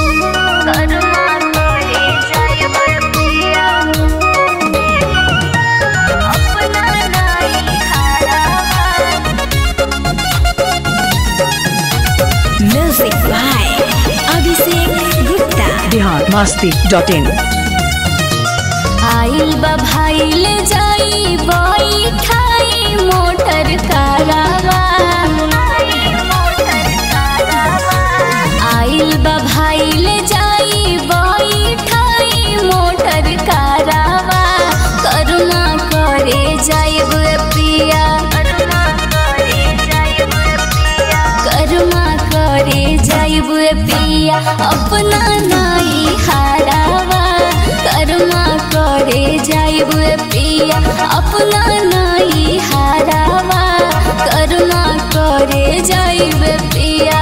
Music by Abhishek Gupta. Bihar Masti dot in आइल बा भाईल जाई बाई ठाई मोटर कारवा आइल बा भाईल जाई बाई ठाई मोटर कारवा करुणा करे जाइब पिया करुणा करे जाइब पिया अपना नाई हारावा करुणा करे जाइब पिया अपना नाई हारावा करुणा करे जाइब पिया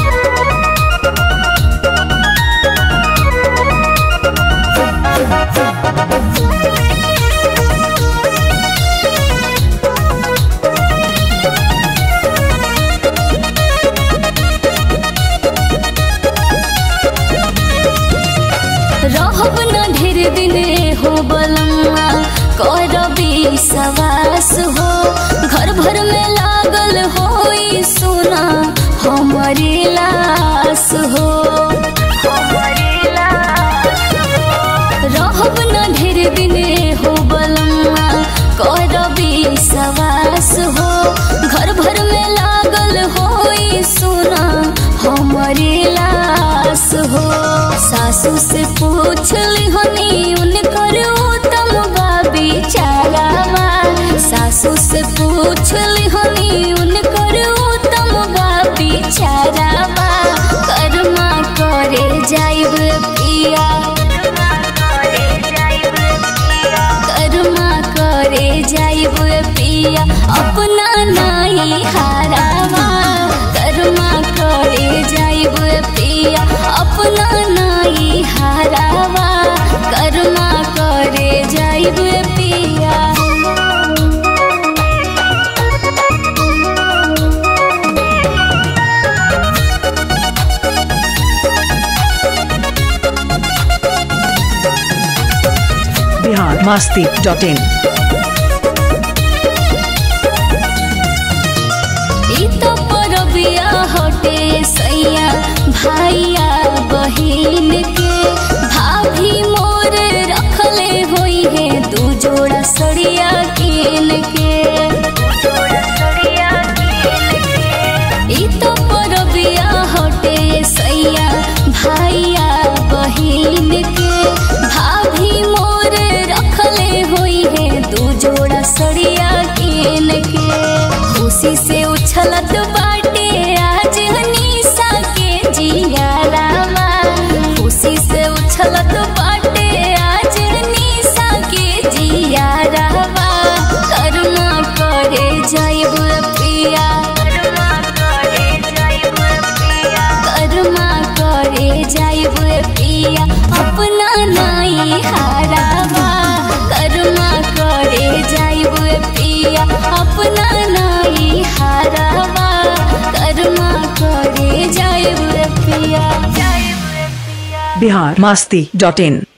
रहब न ढेर दिन हो बलम्मा करबी सवास हो घर भर में लागल हो सुना हमारी लाश हो रहब न ढेर दिन हो बलम्मा करबी सवास हो घर भर में लागल हो सुना हमारी लाश हो सासू से पूछ ली हनी उनकर उत्तम बाबी चारावा सासू से पूछ ली हनी उनकर उत्तम बाबी चारावा कर्मा करे जाइब पिया कर्मा करे जाइब पिया अपना नाई हारावा कर्मा करे जाइब पिया अपना नाई हारावा कर्मा करे जाइब पिया बिहार मस्ती डॉट इन ई तो परबिया हटे सैया भाइया बहिन के भाभी मोर रखले होई है दू जोड़ा सड़िया किन के ई तो परबिया हटे सैया भाइया बहिन के भाभी मोर रखले होई है दू जोड़ा सड़िया किन के खुशी से उछलत बाटे आज हनीसा के जिया रामा खुशी से उछलत बाटे आज हनीसा के जिया रामा करुणा करे जाइब पिया कर्मा करे जाइब पिया अपना नाई हारावा कर्मा करे जाइब पिया अपना नाई हारावा कर्मा करे जाइब पिया बिहार मस्ती डॉट इन